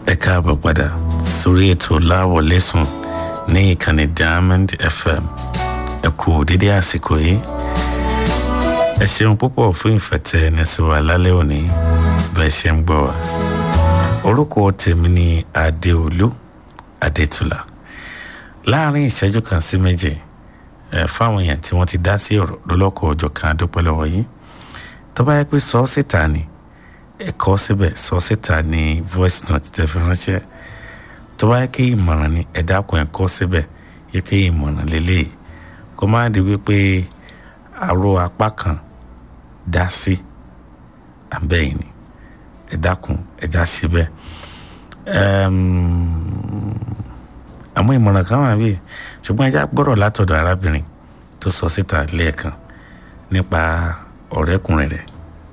ẹ káàbọ̀ padà sórí ètò láwọlé sùn ní ìkànnì diamond fm ẹ kú dédé àsìkò yìí ẹ ṣeun púpọ̀ fún ìfẹ̀tẹ̀ ẹni sí wa lálẹ́ òní bẹ́ẹ̀ ṣe ń gbọ́ wa orúkọ tèmi ni adéolú adétúlà láàrin ìṣẹ́jú kan sí méje ẹ fáwọn èèyàn tí wọ́n ti dá sí ọ̀rọ̀ lọ́lọ́kọ̀ ọjọ́ kan adúpẹ́ lọ́wọ́ yìí tó bá yẹ pé sọ ọ́ síta ni ẹ kọ síbẹ̀ sọ síta ní voice note tẹ́ fi ránṣẹ́ tó bá yẹ kí ìmọ̀ràn ni ẹ dákun ẹ kọ síbẹ̀ yẹ kí ìmọ̀ràn lélẹ́yìí kó má di wípé àrò apá kan dá sí abẹ́yìn ni ẹ dákun ẹ já síbẹ̀ àmọ́ ìmọ̀ràn kan wà bí ṣùgbọ́n ẹ já gbọ́rọ̀ látọ̀dọ̀ arábìnrin tó sọ síta lẹ́ẹ̀kan nípa ọ̀rẹ́kùnrin rẹ̀.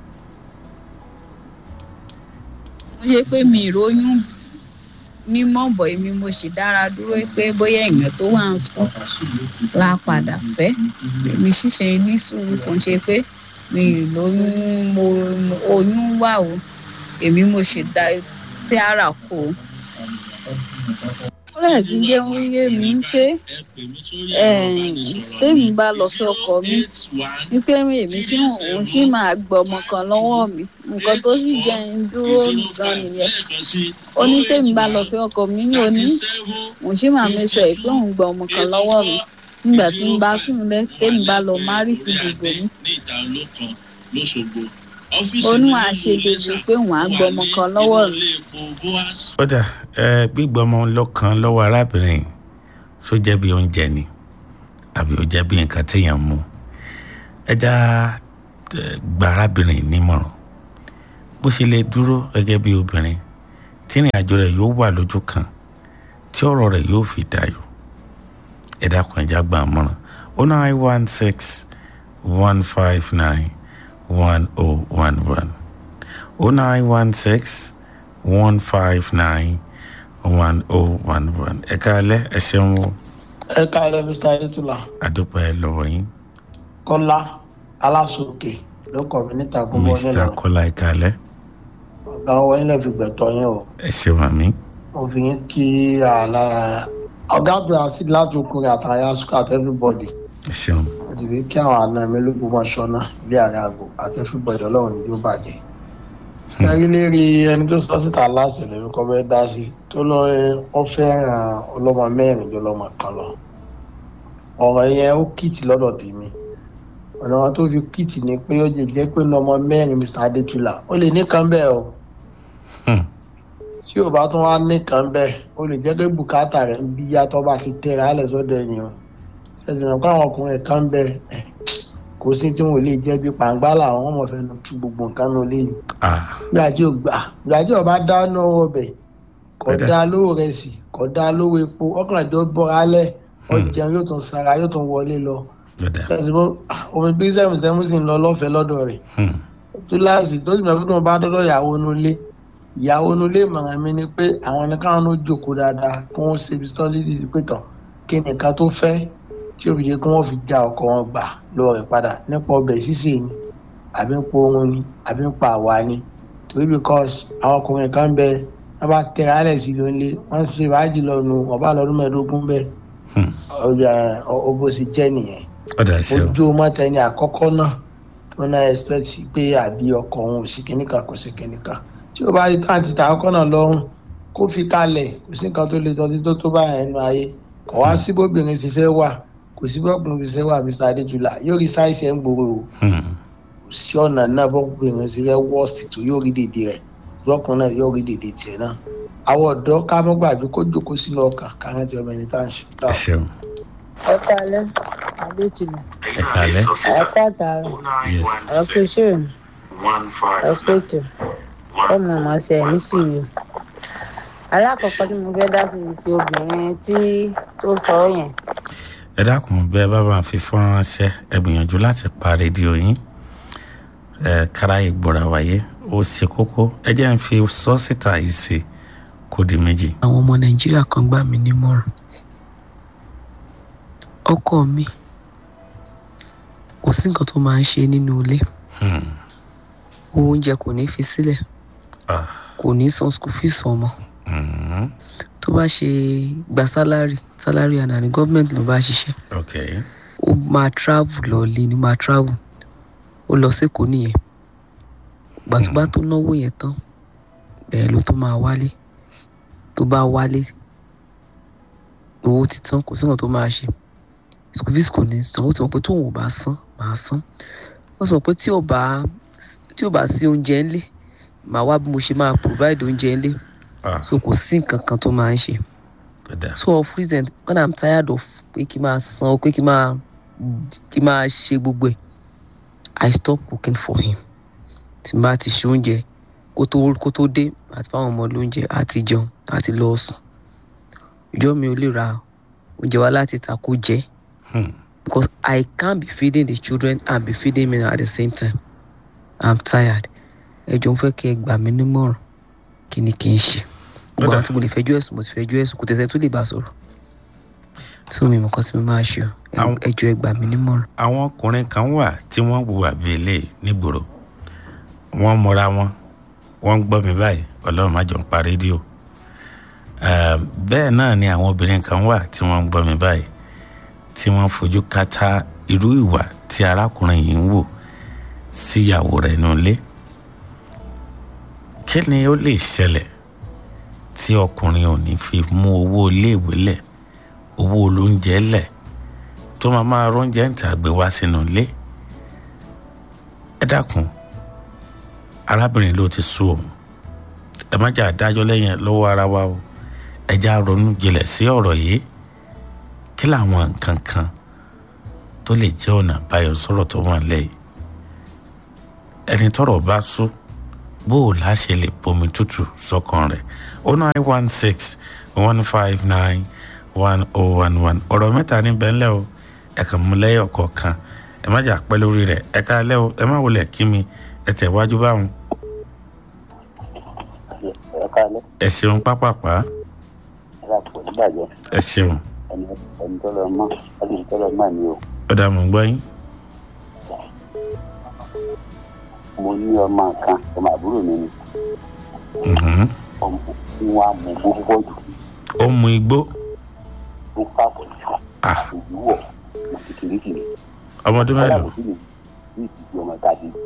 mo ṣe pé mi ìròyìn mímọ́ bọ̀ èmi mo sì dára dúró pé bóyá èèyàn tó wà ń sùn la padà fẹ́ èmi ṣíṣe ní sùúrù kò ń ṣe pé mi ìlóyún mo oyún wà o èmi mo sì dá sí ara kó o. ó lè ti jẹ́ oyé mi pé tèmi bá lọ sí ọkọ mi wípé èmi sí òun sì máa gbọ́ ọmọ kan lọ́wọ́ mi nǹkan tó sì jẹ́ ń dúró gan nìyẹn ó ní tèmi bá lọ sí ọkọ mi ní òní òun sì máa mẹsọ ẹ pé òun gbọ́ ọmọ kan lọ́wọ́ mi nígbà tí ń bá fún un lẹ tèmi bá lọ márì sí gbogbo mi onú àṣedèbò pé òun á gbọ́ ọmọ kan lọ́wọ́ mi. ó dà ẹ gbígbọmọ lọ́kàn lọ́wọ́ arábìnrin só jẹ́ bí oúnjẹ ni àbí ó jẹ́ bí nǹkan téèyàn mú ẹ já gba arábìnrin nímọ̀ràn bó ṣe lè dúró gẹ́gẹ́ bí obìnrin tí ìrìn àjò rẹ̀ yóò wà lójú kan tí ọ̀rọ̀ rẹ̀ yóò fi dayọ̀ ẹ dákun ẹ já gba àmọ̀ràn oh nine one six one five nine one oh one one oh nine one six one five nine one oh one one ẹ káalẹ́ ẹ ṣeun o. ẹ káalẹ́ mr adétúlà. àdúpẹ́ lọ́wọ́ yín. kọ́lá aláṣọkè ló kọ̀ mí níta gbogbo mr nílò. kọ́lá ẹ káalẹ́. ọ̀gá ọwọ́ yín lè fi gbẹ̀tọ̀ yín o. ẹ ṣeun àmì. mo fi yín kí àlá ọ̀gá brazil láti okùnrin àtàyà sukọ àti everybody. ẹ ṣeun. mo ti fi kí àwọn àna mi lóko mọ́ ṣọ́nà ilé ààrẹ àgọ́ àti everybody ọlọ́run ní yóò bàjẹ́. ẹrí lérí ẹni tó sọ síta láti lè kọ́ bẹ́ẹ̀ dá sí tó lọ ọ fẹ́ràn ọlọ́mọ mẹ́rin ló lọ́mọ kan lọ. ọ̀rọ̀ yẹn ó kìtì lọ́dọ̀ tèmi ọ̀nà wọn tó fi kìtì ni pé ó lè jẹ́ pé lọ́mọ mẹ́rin mr adétúlà ó lè nìkan bẹ́ẹ̀ o tí ò bá tún wá nìkan bẹ́ẹ̀ ó lè jẹ́ pé bùkátà rẹ̀ ń bí yàtọ̀ bá ti tẹ̀ra alẹ̀ sọ́dọ̀ ènìyàn ṣẹ̀sìn mọ̀ pé àwọn ọkùnrin kan bẹ́ẹ̀ kò sí tí wọn ò lè jẹ́ bí pàǹgbá làwọn ọmọ fẹ́ nu tú gbogbo nǹkan nù lé ní. gbàjẹ́ ò gbà gbàjẹ́ ò bá dáná ọbẹ̀ kò dá lówó rẹ̀ sí kò dá lówó epo ọkàn àjọ bọ́ra alẹ́ ọjà yóò tún sara yóò tún wọlé lọ ṣẹ̀sìn mọ̀ omi bí sẹ́mu sẹ́mu sì ń lọ lọ́fẹ̀ẹ́ lọ́dọ̀ rẹ̀ túláàsì tó ti mọ̀ pé tó bá dọ́dọ̀ ìyàwó nulẹ̀ ìyàwó nulẹ̀ mọ̀ràn mi ni pé àwọn ní káwọn ló jókòó dáadáa kí wọ́n ṣe bísítọ́lìtì pé tán kí nìkan tó fẹ́ tí ó fi jẹ́ kí wọ́n fi já ọkọ̀ wọn gbà lọ rẹ̀ padà nípa ọbẹ̀ sísè ni àbí ń po ohun ni àbí ń pa àwa ni torí because àwọn ọkùnrin kan bẹ wọ́n bá tẹ̀ra alẹ̀ sí ló ń lé wọ́n ṣe wájì lọ́nu ọba lọ́dún mẹ́ẹ̀ẹ́dógún bẹ́ẹ̀ ọjà ọbọ̀ sì jẹ́ nìyẹn ojú mọ́tẹ́ni àkọ́kọ́ náà tó náà expect pé àbí ọkọ̀ òun ò sí kìnnìkan kò sí kìnnìkan tí ó bá rí táǹtì tàkọ́kọ́ náà lọ́rùn kó fi kalẹ̀ kò sí nǹkan tó le tọ́tí tó tó báyà ẹnu ayé kò wá sí bóbìnrin sì fẹ́ wà kò sí bóbìnrin sì fẹ́ wà mr adéjúlá yóò rí sáìsì ẹ̀ ń gbòòrò o kò sí ọ̀nà náà bóbìnrin sì fẹ́ worst tó yóò rí dèdè rẹ̀ lọ́kùnrin náà yóò rí dèdè tiẹ̀ náà àwọn ọ̀dọ́ ká mọ́ gbàgbé kó jókòó sínú ọkàn káwọn ti ọmọ ẹni tá à ń ṣe. ẹ ṣeun. ẹ kálẹ́ adéjúlá ẹ kálẹ́. ẹ kàtàrà yes. ẹ kú iṣẹ́ ẹ kú ètò ọmọ ọmọ ṣe ẹ̀ nísìnyí alákọ̀ọ́kọ́ tí mo fẹ́ dá sí ti obìnrin tí tó sọ yẹn ẹ dákun bí ẹ bá bá fi fọ́nrán ṣẹ́ ẹ gbìyànjú láti pa rédíò yín ẹ kára ìgbòrà wáyé ó ṣe kókó ẹ jẹ́ ń fi sọ síta yìí ṣe kó di méjì. àwọn ọmọ nàìjíríà kan gbà mí nímọ̀ràn ọkọ mi kò sí nǹkan tó máa ń ṣe nínú ilé oúnjẹ kò ní fi sílẹ̀ kò ní san school fees ọmọ Mhm. tó bá ṣe gba sálárì sálárì àná ní gọ́ọ̀mẹ̀ntì ló bá ṣiṣẹ́ ok ó máa travel lọ lé ní máa travel ó lọ sékòó nìyẹn gbàtúgbà tó náwó yẹn tán bẹ́ẹ̀ ló tó máa wálé tó bá wálé owó ti tán kò sí nǹkan tó máa ṣe school fees kò ní san ó ti mọ̀ pé tóun ò bá san máa san ó sì mọ̀ pé tí ò bá tí ò bá sí oúnjẹ ńlé màá wá bí mo ṣe máa provide oúnjẹ ńlé ah so kò sí nǹkan kan tó máa ń ṣe ó dáa so of reason when i'm tired of pé kí n máa san pé kí n máa kí n máa ṣe gbogbo ẹ̀ i stop cooking for him tí n bá ti ṣe oúnjẹ kó tó kó tó dé àti fáwọn ọmọ lóúnjẹ àti jẹun àti lọ sùn ìjọ mi ò lè ra oúnjẹ wá láti ta kó jẹ Hmm. because i can't be feeding the children and be feeding me at the same time i'm tired ẹ jọ ń fẹ́ kí ẹ gbà mí nímọ̀ràn kí ni kí n ṣe gbogbo Ó àwọn dà. tí mo lè fẹjọ́ ẹ̀sùn mo ti fẹjọ́ ẹ̀sùn kò tẹ̀sẹ̀ tó lè bá sọ̀rọ̀ tí omi nǹkan tí mo máa ṣe o Ẹ- Àwọn- ẹ jọ ẹ gbà mí nímọ̀ràn. àwọn ọkùnrin kan wà tí wọ́n wùwà bí eléyìí nígboro wọ́n mọra wọn wọ́n ń gbọ́ mi báyìí ọlọ́run má jọ ń pa rédíò Eh, bẹ́ẹ̀ náà ni àwọn obìnrin kan wà tí wọ́n ń gbọ́ mi báyìí tí wọ́n fojú kátá irú ìwà tí arákùnrin yìí ń wò síyàwó rẹ̀ nínú ilé kí ni ó lè ṣẹlẹ̀ tí ọkùnrin ò ní fi mú owó iléèwé lẹ̀ owó olóúnjẹ lẹ̀ tó máa máa róúnjẹ ń tà gbé wá sínú ilé ẹ dákun arábìnrin ló ti sú òun ẹ má jà dájọ́ lẹ́yìn lọ́wọ́ ara wa o ẹ já ronú jinlẹ̀ sí ọ̀rọ̀ yìí kí làwọn nǹkan kan tó lè jẹ́ ọ̀nà àbáyọ sọ̀rọ̀ tó wà lẹ́yìn ẹni tọ́rọ̀ bá sú bó o láṣẹ lè bomi tútù sọ́kàn rẹ̀ o nine one six one five nine one oh one one ọ̀rọ̀ mẹ́ta níbẹ̀ ńlẹ̀ o ẹ kàn mú lẹ́yọ̀ kọ̀ọ̀kan ẹ má jà pẹ́ lórí rẹ̀ ẹ ká lẹ́ o ẹ má wọlé kí mi ẹ tẹ̀ wájú báwọn ẹ káalẹ́ ẹ ṣeun pápápá ẹ bá pọ̀ nígbàjẹ́ ẹ ṣeun ẹni ẹni tó lọ mọ́ ẹni tó lọ mọ́ ni o ó dà mọ́ gbọ́ yín mo ní ọmọ kan ọmọ àbúrò mi ni Mhm. ọmọ tí wọ́n á mú púpọ̀ jù ó mu igbó tó pàpọ̀ jù Ah. òwúwọ̀ òkìkìrìkìrì ọmọdún kọ́lá mélòó kò sí ní ní ìdíje ọmọ tàbí